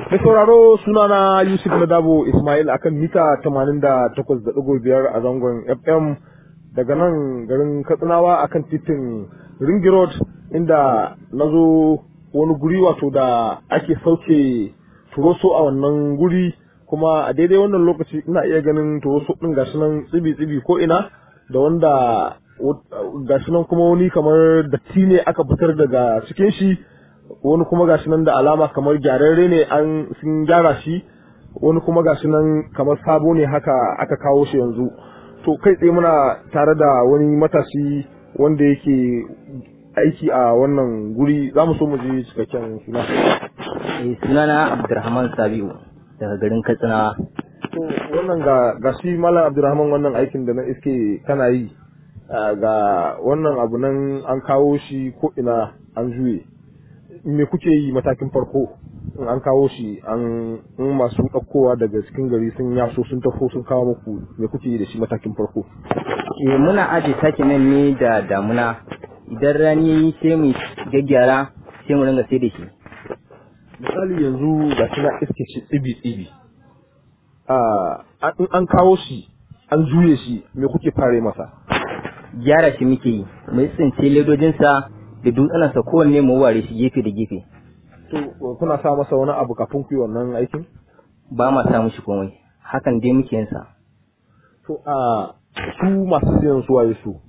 Mai sauraro sunana Yusuf Nadabo Ismail akan mita 88.5 a zangon FM daga nan garin Katsinawa akan titin Ringi Road inda na zo wani guri wato da ake sauke turoso a wannan guri kuma a daidai wannan lokaci ina iya ganin turoso ɗin gashi nan tsibi-tsibi ko ina da wanda gashi nan kuma wani kamar datti ne aka fitar daga cikin shi wani kuma gashi nan da alama kamar gyararre ne an sun gyara shi wani kuma gashi nan kamar sabo ne haka aka kawo shi yanzu to kai tsaye muna tare da wani matashi wanda yake aiki a wannan guri za mu so mu ji cikakken suna sunana abdurrahman sabiu daga garin katsina to wannan ga ga shi malam abdurrahman wannan aikin da na iske kana yi ga wannan abu nan an kawo shi ko ina an juye me kuke yi matakin farko in an kawo shi an in masu ɗaukowa daga cikin gari sun yaso sun tafo sun kawo muku me kuke yi da shi matakin farko eh muna aje sake nan ne da damuna idan rani yayi sai mu gaggyara sai mu ringa sai da shi misali yanzu ga shi na iske shi tsibi tsibi in an kawo shi an juye shi me kuke fare masa gyara shi muke yi mu tsince ledojinsa da dutsenansa kowanne mu ware shi gefe da gefe to kuna sa masa wani abu kafin ku yi wannan aikin ba ma sa mishi komai hakan dai muke yin sa to a su masu siyan su waye su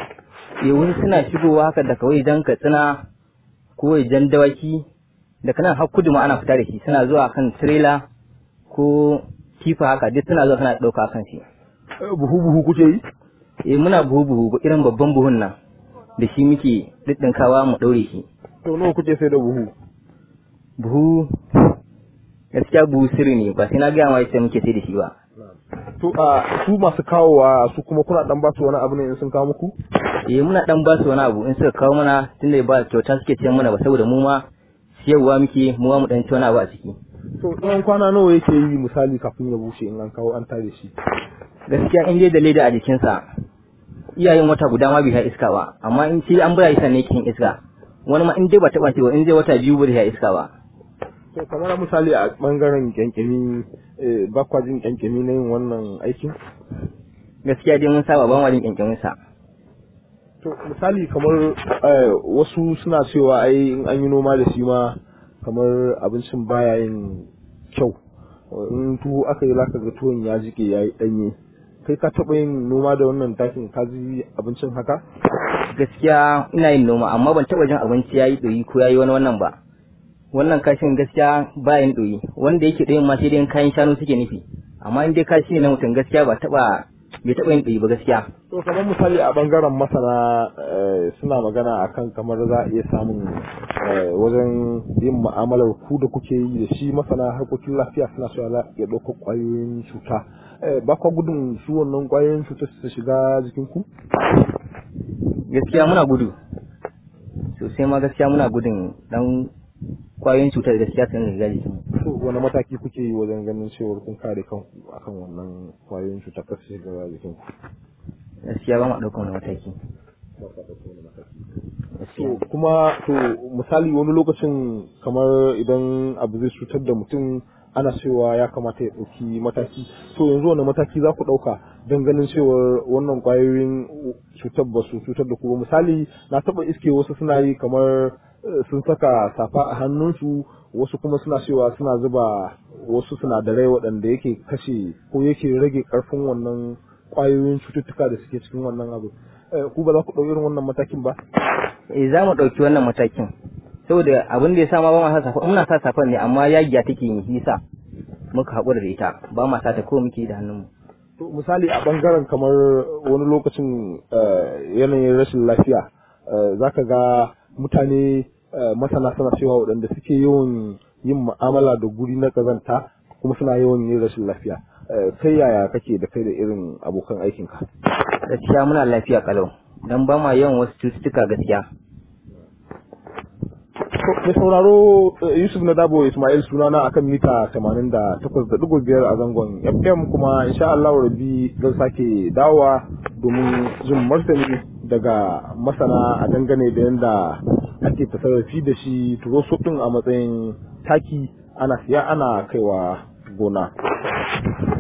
yawun suna shigowa haka da kawai jan katsina ko jan dawaki da kanan har kudu ma ana fita da shi suna zuwa kan trailer ko kifa haka duk suna zuwa suna ɗauka kan shi buhu buhu kuke yi eh muna buhu buhu irin babban buhun nan da shi muke ɗinɗinkawa mu ɗaure shi to nawa kuke sai da buhu buhu gaskiya buhu sirri ne ba sai na gaya ma yadda muke sai da shi ba to a su masu kawowa su kuma kuna dan ba su wani abu ne in sun kawo muku eh muna dan ba su wani abu in suka kawo mana tunda ba kyauta suke ce mana ba saboda mu ma siyarwa muke mu ma mu dan ci wani abu a ciki to tsawon kwana nawa yake yi misali kafin ya bushe in an kawo an tare shi gaskiya in dai da leda a jikinsa iyayen wata guda ma bai sha iska ba amma in sai an bura isa ne cikin iska wani ma in dai ba taɓa ba in zai wata biyu ba da sha iska ba to kamar misali a bangaren kyankyami ba kwa jin kyankyami na yin wannan aikin gaskiya dai mun saba ba ma jin kyankyamin sa to misali kamar wasu suna cewa ai in an yi noma da shi ma kamar abincin baya yin kyau in tuwo aka yi zaka ga tuwon ya jike ya yi ɗanye kai ka taɓa yin noma da wannan takin ka ji abincin haka gaskiya ina yin noma amma ban taɓa jin abinci ya yi ɗoyi ko ya yi wani wannan ba wannan kashin gaskiya ba yin ɗoyi wanda yake ɗoyin ma sai dai kayan shanu suke nufi amma in dai kashi ne na mutum gaskiya ba taɓa bai taɓa yin ɗoyi ba gaskiya to kamar misali a bangaren masana suna magana akan kamar za a iya samun wajen yin mu'amalar ku da kuke yi da shi masana harkokin lafiya suna so ya ɗaukar ƙwayoyin cuta ba kwa gudun su wannan ƙwayoyin cuta su shiga jikin ku gaskiya muna gudu sosai ma gaskiya muna gudun dan ƙwayoyin cutar gaskiya sun shiga jikin to wani mataki kuke yi wajen ganin cewar kun kare kanku akan wannan ƙwayoyin cuta kar su shiga jikin ku gaskiya ba ma ɗaukar wani mataki to kuma to misali wani lokacin kamar idan abu zai cutar da mutum ana cewa ya kamata ya ɗauki mataki to yanzu wani mataki za ku ɗauka don ganin cewar wannan ƙwayoyin cutar ba su cutar da ku ba misali na taɓa iske wasu suna yi kamar sun saka safa a hannunsu wasu kuma suna cewa suna zuba wasu sinadarai waɗanda yake kashe ko yake rage ƙarfin wannan ƙwayoyin cututtuka da suke cikin wannan abu ku ba za ku ɗauki irin wannan matakin ba eh za mu ɗauki wannan matakin saboda abin da ya sa ma ba ma sa safa muna sa safan ne amma yagiya take yi yasa muka haƙura da ita ba ma sa ta ko muke da hannunmu to misali a bangaren kamar wani lokacin yanayin rashin lafiya zaka ga mutane masana suna cewa waɗanda suke yawan yin mu'amala da guri na ƙazanta kuma suna yawan yin rashin lafiya kai yaya kake da kai da irin abokan aikinka gaskiya muna lafiya kalau dan ba ma yawan wasu cututtuka gaskiya mai sauraro Yusuf na Dabo Ismail sunana akan mita 88.5 a zangon FM kuma insha Allah rabi zan sake dawowa domin jin martani daga masana a dangane da yadda ake tasarrafi da shi turoso din a matsayin taki ana siya ana kaiwa gona